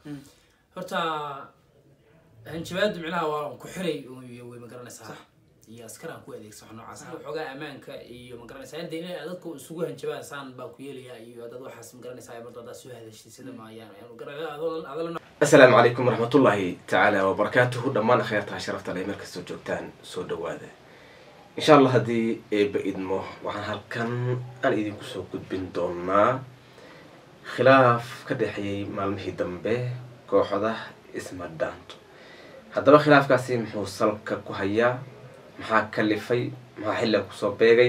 horta hanjabaadu micnaha waa ku xiray iyo way magaranaysaa iyo askar aan ku adeegsa wax noocaas waxoogaa ammaanka iyo magaranaysaa hadda inay dadka isugu hanjabaan saan baa ku yeelaya iyo dad waxaas magaranaysaa marda haddaa soo hadashid sida maayaan adala asalaamu calaykum waraxmatullaahi tacaala wabarakaatuhu dhammaan akhyaartaha sharafta leh meel kastoo joogtaan soo dhawaada insha allah haddii eeba idmo waxaan halkan aan idinku soo gudbin doonaa khilaaf ka dhexeeyey maalmihii dambe kooxda isma dhaanto haddaba khilaafkaasi muxuu salka ku hayaa maxaa kalifay maxaa xillan kusoo beegay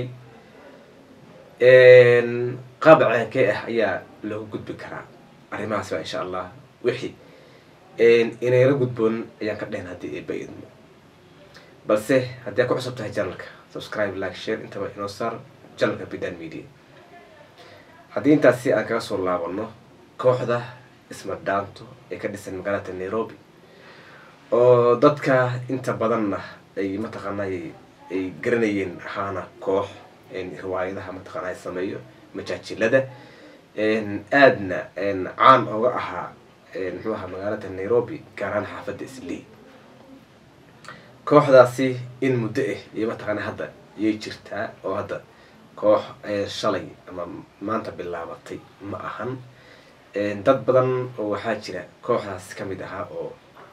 qaab ceenkee ah ayaa loogu gudbi karaa arrimahaas baa insha allah wixii inayla gudboon ayaan ka dhehen haddii eeba idmo balse haddii aad ku cusub tahay janalka subscribe like share intaba inoo saar janalka bidan media haddii intaasi aan kaga soo laabano kooxda isma dhaanto ee ka dhisan magaalada nairobi oo dadka inta badanna ay mataqaanay ay garanayeen ahaana koox riwaayadaha mataqaana sameeyo majaajilada aadna caan oga ahaa muxuu ahaa magaalada nairobi gaar ahaan xaafadda islii kooxdaasi in muddo ah iyo mataqaana hadda yay jirtaa oo hadda koox shalay ama maanta bilaabatay ma ahan dad badan oo waxaa jira kooxdaas ka mid ahaa oo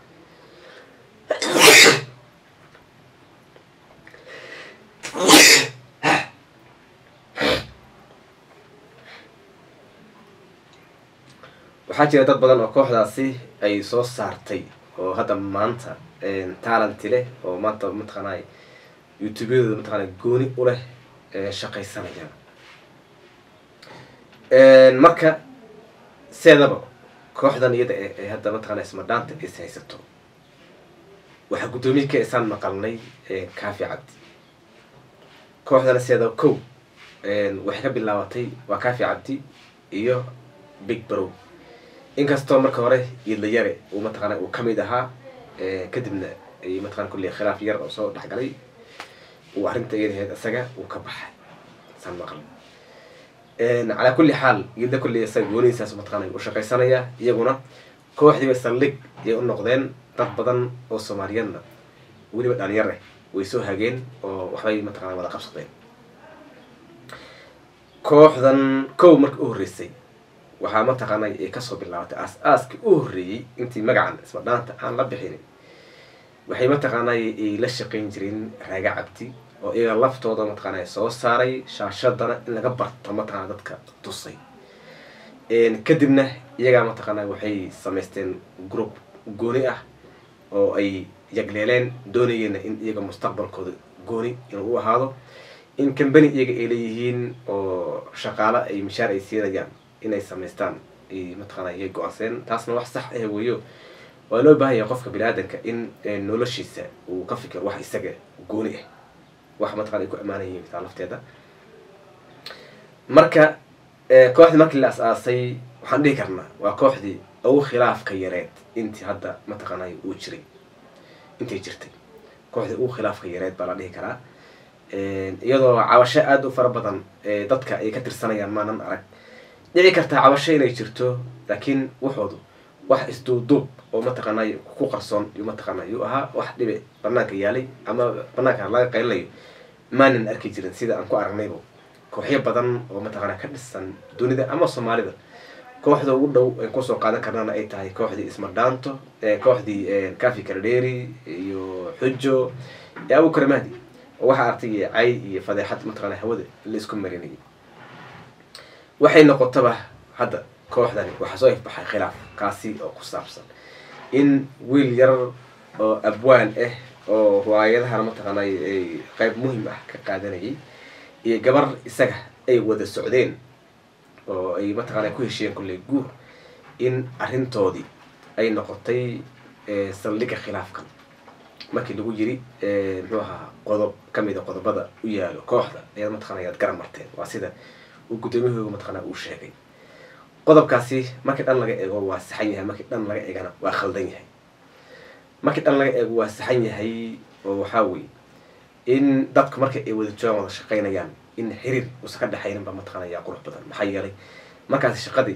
waxaa jira dad badan oo kooxdaasi ay soo saartay oo hadda maanta talanti leh oo maanta mataqaanay youtubeyadooda mataqaana gooni u leh shaqaysanayaan marka seedaba kooxdan iyada ee hadda mataqana ismadhaanta is haysato waxaa guddoomiye ka isaan maqalnay kaafi cabdi kooxdana seedaba kow waxay ka bilaabatay waa kaafi cabdi iyo big brow inkastoo marka hore iidlayare uu mataqaana uu kamid ahaa kadibna ay mataqana kulli khilaaf yar oo soo dhexgalay uu arrinta iyadaheed isaga uu ka baxay saan maqal calaa kulli xaal iidla kulli isaga goonihiisaas mataqana u shaqaysanaya iyaguna kooxdiiba saldhig ayay u noqdeen dad badan oo soomaaliyeedna weliba dhalinyar eh way soo hageen oo waxbay mataqana wada qabsadeen kooxdan kow marka u horreysay waxaa mataqaana ay kasoo bilaabatay aas-aaskii u horreeyey intii magacan isma dhaanta aan la bixinin waxay mataqaanay ay la shaqayn jireen raaga cabdi oo iyaga laftooda mataqaana soo saaray shaashadana in laga barto mataqana dadka tusay kadibna iyagaa mataqaana waxay samaysteen group gooni ah oo ay yagleeleen doonayeenna in iyaga mustaqbalkooda gooni inuu u ahaado in cambany iyaga ay leeyihiin oo shaqaalo ay mishaar ay siinayaan inay samaystaan mataqaana yay go-aanseen taasna wax sax ah weeyo waa loo baahan yahay qofka bini-aadanka in noloshiisa uu ka fikiro wax isaga gooni ah wax mataqana ay ku amaanan yihiin taa lafteeda marka kooxdii markii la as-aasay waxaan dhihi karnaa waa kooxdii ugu khilaafka yareed intii hadda mataqaanay uu jiray intay jirtay kooxdii ugu khilaafka yareed baa la dhihi karaa iyadoo cabasho aada u fara badan dadka ay ka tirsanayaan maanan arag dhici kartaa cabasho inay jirto laakiin waxoodu wax isduubduub oo mataqaanay ku qarsoon yu mataqaana yuu ahaa wax dhibe banaanka yaalay ama banaanka laga qaylinayo maanan arki jirin sida aan ku aragnayba kooxyo badan oo mataqaana ka dhisan dunida ama soomaalida kooxda ugu dhow an kusoo qaadan karnana ay tahay kooxdii ismadhaanto kooxdii kafi kardheeri iyo xujo iyo abu karmahdi oo waxaa artay cay iyo fadeexad mataqaana hawada la isku marinayay waxay noqotaba hadda kooxdani waxaa soo ifbaxay khilaaf kaasi oo ku saabsan in wiil yar oo abwaan ah oo riwaayadahana mataqaanay ay qayb muhim ah ka qaadanayay iyo gabar isaga ay wada socdeen oo ay mataqaana ku heshiyeen kulley guur in arrintoodii ay noqotay saldhigga khilaafkan markii lagu yiri muxuu ahaa qodob kamid a qodobada u yaalo kooxda ayaad mataqana ayaad garan marteen waa sida uu guddoomiyahooga mataqaana uu sheegay qodobkaasi markii dhan laga eego waa saxan yahay markii dhan laga eegana waa khaldan yahay markii dhan laga eego waa saxan yahay oo waxaa weye in dadku marka ay wada joogaan wada shaqaynayaan in xiriir uusan ka dhexaynin baa mataqaana yaa qurux badan maxaa yeelay markaasi shaqadii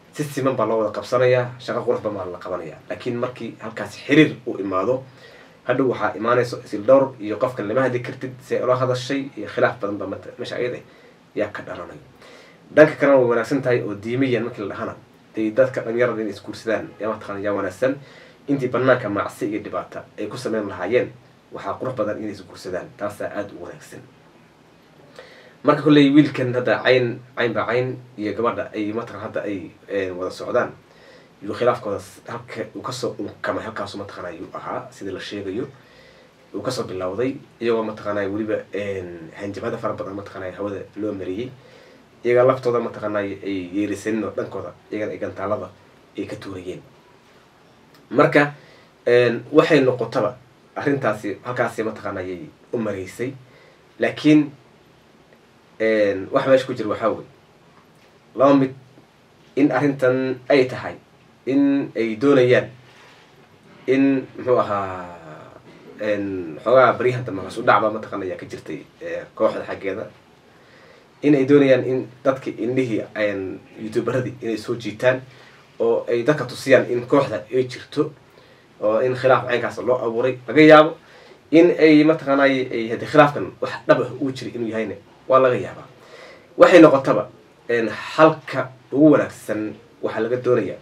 si siman baa loo wada qabsanayaa shaqo qurux badan baa la qabanaya laakiin markii halkaas xiriir uu imaado hadhow waxaa imaanayso isil dhowr iyo qofkan lama hadli kartid si ula hadashay iyo khilaaf badan baa mat meesha ayada yaa ka dhalanayo dhanka kalena way wanaagsan tahay oo diimayan markii la dhahana dee dadka dhalinyarada inay isguursadaan yaa mataqana yaa wanaagsan intii banaanka macsi iyo dhibaata ay ku sameyn lahaayeen waxaa qurux badan inay isguursadaan taasaa aada u wanaagsan marka kolley wiilkan hadda cayn cayn baa cayn iyo gabadha ay mataqan hadda ay wada socdaan yuu khilaafkooda halka uu kasoo unkamay halkaasu mataqana yuu ahaa sidii la sheegayo uu kasoo bilowday iyagoo mataqaanay weliba hanjabada fara badan mataqaanay hawada loo mariyey iyaga laftooda mataqaanay ay yeerisanin oo dhankooda iyagana ay gantaalada ay ka tuurayeen marka waxay noqotaba arrintaasi halkaasi mataqaanayay u mareysay laakiin waxa meesha ku jira waxaa wey laba mid in arrintan ay tahay in ay doonayaan in muxuu ahaa xoogaa baryahan dambe hoos u dhacba mataqana ayaa ka jirtay kooxda xaggeeda in ay doonayaan in dadka indhihii youtuberadii inay soo jiitaan oo ay dadka tusiyaan in kooxda ay jirto oo in khilaaf caynkaas loo abuuray laga yaabo in ay mataqaanay ay hadi khilaafkan wax dhab ah uu jiray inuu yahayna waa laga yaabaa waxay noqotaba halka ugu wanaagsan waxaa laga doonayaa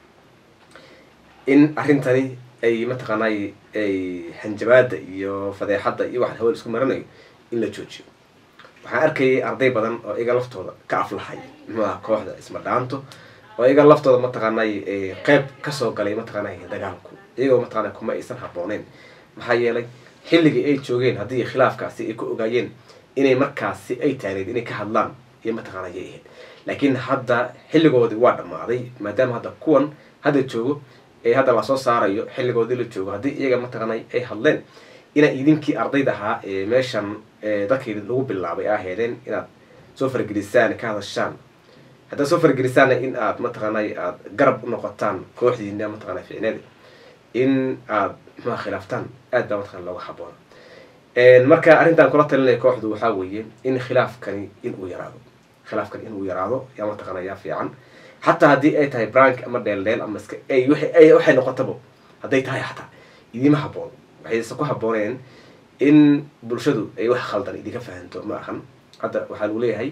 in arrintani ay mataqaanay ay hanjabaada iyo fadeexadda iyo waxaan hawada isku maranayo in la joojiyo waxaan arkayay arday badan oo iyaga laftooda ka aflahay muxuuaha kooxda isma dhaanto oo iyaga laftooda mataqaanay qeyb kasoo galay mataqaanay dagaalku iyagoo mataqaanay kuma aysan habbooneyn maxaa yeelay xilligii ay joogeen haddii khilaafkaasi ay ku ogaayeen inay markaasi ay taagneyd inay ka hadlaan iyo mataqaana yay ahayd laakiin hadda xilligoodii waa dhammaaday maadaama hadda kuwan hadda joogo ee hadda lasoo saarayo xilligoodii la joogo haddii iyaga mataqaanay ay hadleen inaa idinkii ardayda ahaa ee meeshan dadkii lagu bilaabay a heedeen inaad soo fargelisaan ka hadashaan haddaad soo fargelisaanna in aad mataqaanay aada garab u noqotaan kooxdiina mataqana ficneed in aad muxua khilaaftaan aad baa mataqana looga haboona marka arrintan kula talinaya kooxdu waxaa weeye in khilaafkani inuu yaraado khilaafkani inuu yaraado yaa mataqana yaa fiican xataa haddii ay tahay brank ama dheeldheel ama iska ay waay waxay noqotaba hadday tahay xataa idima haboon waxayse ku habbooneen in bulshadu ay wax khaldan idinka fahanto ma ahan hadda waxaa lagu leeyahay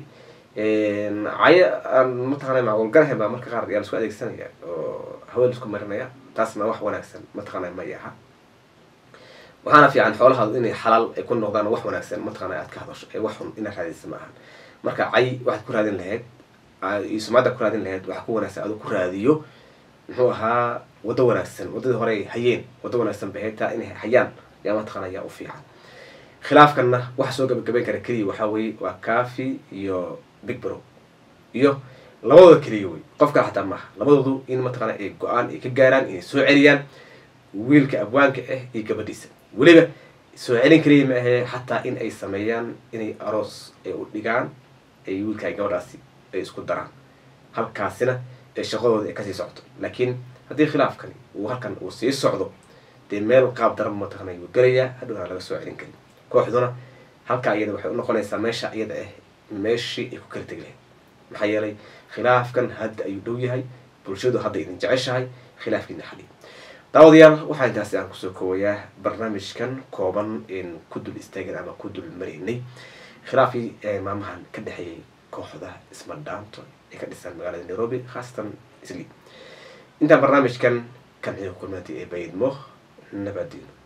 cayo aan mataqana macquulgarahan baa marka qaar yaa la isku adeegsanaya oo hawada isku marinaya taasna wax wanaagsan mataqana may aha waxaana fiican xoolahaadu inay xalaal ay ku noqdaan wax wanaagsan mataqana aad ka hadasho ee wax xun inaad raadisa ma ahan marka cay waxaad ku raadin lahayd iyo sumcadda ku raadin lahayd waxaa ku wanaagsan aduu ku raadiyo muxuu ahaa waddo wanaagsan waddadii hore ay hayeen waddo wanaagsan bay haytaa inay hayaan yaa mataqana yaa u fiican khilaafkanna waxa soo gabagabayn kara keliya waxaa weeye waa cafi iyo big bro iyo labadooda keliya wey qofka xataa maaha labadoodu in mataqana ay go-aan ay ka gaaraan inay soo celiyaan wiilka abwaanka ah iyo gabadhiisa weliba soo celin keliya ma ahee xataa in ay sameeyaan inay aroos ay u dhigaan ay wiilka ay gabadhaasi ay isku daraan halkaasina ee shaqadooda ay kasii socto laakiin haddii khilaafkani uu halkan uu sii socdo dee meel qaab daran mataqana wuu gelayaa hadhowna laga soo celin karin kooxduna halkaa iyada waxay unoqonaysaa meesha iyada ah meeshii ay ku kala tegi lahayd maxaa yeelay khilaafkan hadda ayuu dhow yahay bulshadu hadda idin jeceshahay khilaafkiina xali daawadayaal waxaa intaasi aan kusoo koowayaa barnaamijkan kooban in ku dul istaagin ama ku dul maraynay khilaafkii maamahan ka dhexeeyay kooxda isma dhaanto ee ka dhisan magaalada nairobi khaasatan isli intaan barnaamijkan kan xiga kulmaanti ee bayidmo nabadiino